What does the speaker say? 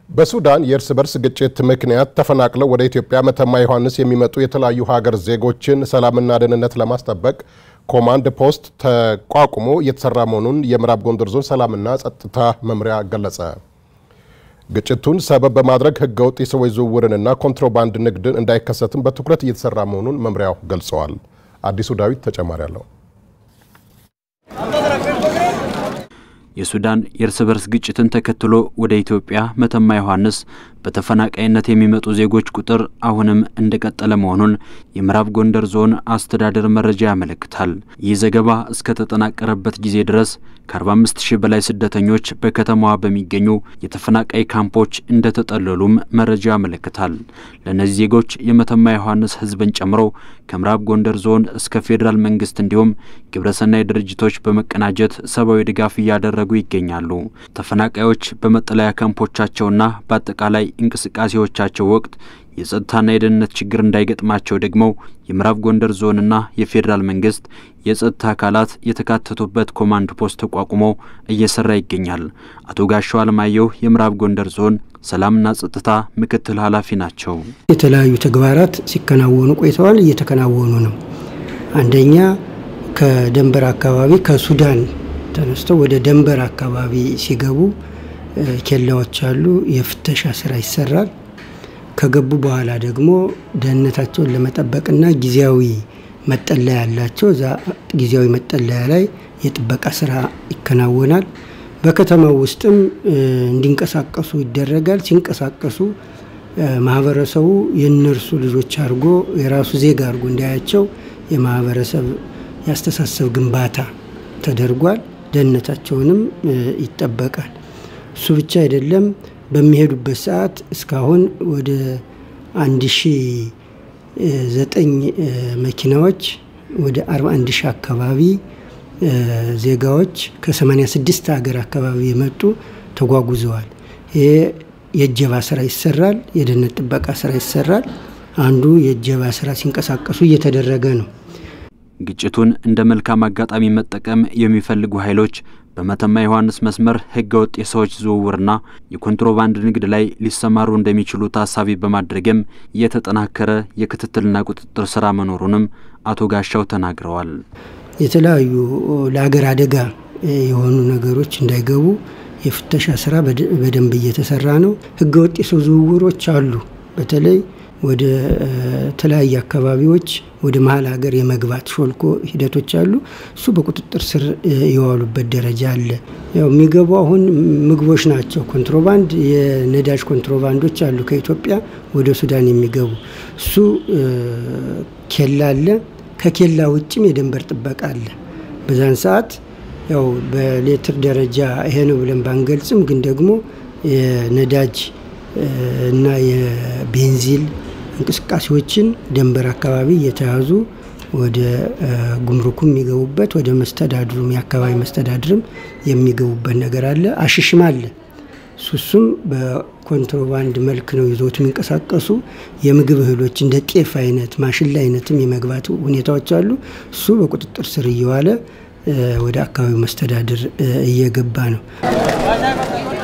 በሱዳን የእርስ በርስ ግጭት ምክንያት ተፈናቅለው ወደ ኢትዮጵያ መተማ ዮሐንስ የሚመጡ የተለያዩ ሀገር ዜጎችን ሰላምና ደህንነት ለማስጠበቅ ኮማንድ ፖስት ተቋቁሞ እየተሰራ መሆኑን የምዕራብ ጎንደር ዞን ሰላምና ጸጥታ መምሪያ ገለጸ። ግጭቱን ሰበብ በማድረግ ህገወጥ የሰዎች ዝውውርንና ኮንትሮባንድ ንግድን እንዳይከሰትም በትኩረት እየተሰራ መሆኑን መምሪያው ገልጸዋል። አዲሱ ዳዊት ተጨማሪ አለው። የሱዳን የእርስ በርስ ግጭትን ተከትሎ ወደ ኢትዮጵያ መተማ ዮሐንስ በተፈናቃይነት የሚመጡ ዜጎች ቁጥር አሁንም እንደቀጠለ መሆኑን የምዕራብ ጎንደር ዞን አስተዳደር መረጃ ያመለክታል። ይህ ዘገባ እስከተጠናቀረበት ጊዜ ድረስ ከ45 ሺህ በላይ ስደተኞች በከተማዋ በሚገኙ የተፈናቃይ ካምፖች እንደተጠለሉም መረጃ ያመለክታል። ለእነዚህ ዜጎች የመተማ ዮሐንስ ህዝብን ጨምሮ ከምዕራብ ጎንደር ዞን እስከ ፌዴራል መንግስት እንዲሁም ግብረሰናይ ድርጅቶች በመቀናጀት ሰብአዊ ድጋፍ እያደረጉ ይገኛሉ። ተፈናቃዮች በመጠለያ ካምፖቻቸውና በአጠቃላይ እንቅስቃሴዎቻቸው ወቅት የጸጥታና የደህንነት ችግር እንዳይገጥማቸው ደግሞ የምዕራብ ጎንደር ዞንና የፌዴራል መንግስት የጸጥታ አካላት የተካተቱበት ኮማንድ ፖስት ተቋቁሞ እየሰራ ይገኛል። አቶ ጋሻው አለማየሁ የምዕራብ ጎንደር ዞን ሰላምና ጸጥታ ምክትል ኃላፊ ናቸው። የተለያዩ ተግባራት ሲከናወኑ ቆይተዋል፣ እየተከናወኑ ነው። አንደኛ ከደንበር አካባቢ ከሱዳን ተነስተው ወደ ደንበር አካባቢ ሲገቡ ኬላዎች አሉ። የፍተሻ ስራ ይሰራል። ከገቡ በኋላ ደግሞ ደህንነታቸውን ለመጠበቅና ጊዜያዊ መጠለያ ያላቸው እዛ ጊዜያዊ መጠለያ ላይ የጥበቃ ስራ ይከናወናል። በከተማው ውስጥም እንዲንቀሳቀሱ ይደረጋል። ሲንቀሳቀሱ ማህበረሰቡ የእነርሱ ልጆች አድርጎ የራሱ ዜጋ አድርጎ እንዲያያቸው የማህበረሰብ ያስተሳሰብ ግንባታ ተደርጓል። ደህንነታቸውንም ይጠበቃል። እሱ ብቻ አይደለም። በሚሄዱበት ሰዓት እስካሁን ወደ አንድ ሺ ዘጠኝ መኪናዎች ወደ አርባ አንድ ሺህ አካባቢ ዜጋዎች ከሰማኒያ ስድስት ሀገር አካባቢ የመጡ ተጓጉዘዋል። ይሄ የእጀባ ስራ ይሰራል። የደህንነት ጥበቃ ስራ ይሰራል። አንዱ የእጀባ ስራ ሲንቀሳቀሱ እየተደረገ ነው። ግጭቱን እንደ መልካም አጋጣሚ መጠቀም የሚፈልጉ ኃይሎች በመተማ ዮሐንስ መስመር ህገወጥ የሰዎች ዝውውርና የኮንትሮባንድ ንግድ ላይ ሊሰማሩ እንደሚችሉ ታሳቢ በማድረግም የተጠናከረ የክትትልና ቁጥጥር ስራ መኖሩንም አቶ ጋሻው ተናግረዋል። የተለያዩ ለሀገር አደጋ የሆኑ ነገሮች እንዳይገቡ የፍተሻ ስራ በደንብ እየተሰራ ነው። ህገወጥ የሰው ዝውውሮች አሉ። በተለይ ወደ ተለያየ አካባቢዎች ወደ መሀል ሀገር የመግባት ሾልኮ ሂደቶች አሉ። እሱ በቁጥጥር ስር የዋሉበት ደረጃ አለ። ያው የሚገቡ አሁን ምግቦች ናቸው። ኮንትሮባንድ፣ የነዳጅ ኮንትሮባንዶች አሉ ከኢትዮጵያ ወደ ሱዳን የሚገቡ እሱ ኬላ አለ። ከኬላ ውጭም የድንበር ጥበቃ አለ። በዛን ሰዓት ያው በሌትር ደረጃ ይሄ ነው ብለን ባንገልጽም ግን ደግሞ የነዳጅ እና የቤንዚል እንቅስቃሴዎችን ደንበር አካባቢ እየተያዙ ወደ ጉምሩኩም የሚገቡበት ወደ መስተዳድሩም የአካባቢ መስተዳድርም የሚገቡበት ነገር አለ። አሽሽም አለ። ሱሱም በኮንትሮባንድ መልክ ነው ይዞት የሚንቀሳቀሱ የምግብ እህሎች እንደ ጤፍ አይነት ማሽላ አይነትም የመግባት ሁኔታዎች አሉ። እሱ በቁጥጥር ስር እየዋለ ወደ አካባቢው መስተዳድር እየገባ ነው።